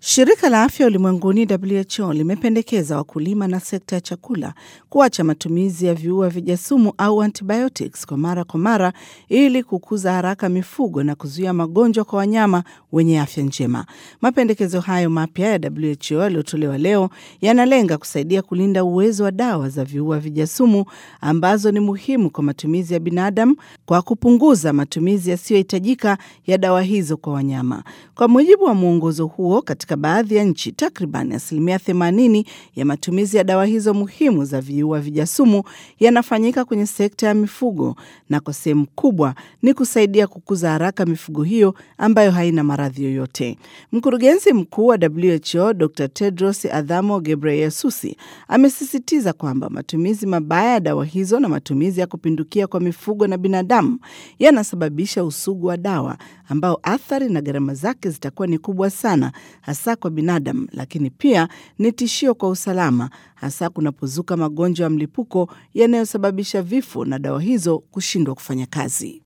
Shirika la Afya Ulimwenguni WHO limependekeza wakulima na sekta ya chakula kuacha matumizi ya viua vijasumu au antibiotics kwa mara kwa mara ili kukuza haraka mifugo na kuzuia magonjwa kwa wanyama wenye afya njema. Mapendekezo hayo mapya ya WHO yaliyotolewa leo yanalenga kusaidia kulinda uwezo wa dawa za viua vijasumu ambazo ni muhimu kwa matumizi ya binadamu kwa kupunguza matumizi yasiyohitajika ya dawa hizo kwa wanyama. Kwa mujibu wa mwongozo huo, katika baadhi ya nchi takriban asilimia 80 ya matumizi ya dawa hizo muhimu za viua vijasumu yanafanyika kwenye sekta ya mifugo, na kwa sehemu kubwa ni kusaidia kukuza haraka mifugo hiyo ambayo haina maradhi yoyote. Mkurugenzi mkuu wa WHO Dr Tedros Adhamo Ghebreyesus amesisitiza kwamba matumizi mabaya ya dawa hizo na matumizi ya kupindukia kwa mifugo na binadamu yanasababisha usugu wa dawa ambao athari na gharama zake zitakuwa ni kubwa sana, hasa kwa binadamu, lakini pia ni tishio kwa usalama, hasa kunapozuka magonjwa ya mlipuko yanayosababisha vifo na dawa hizo kushindwa kufanya kazi.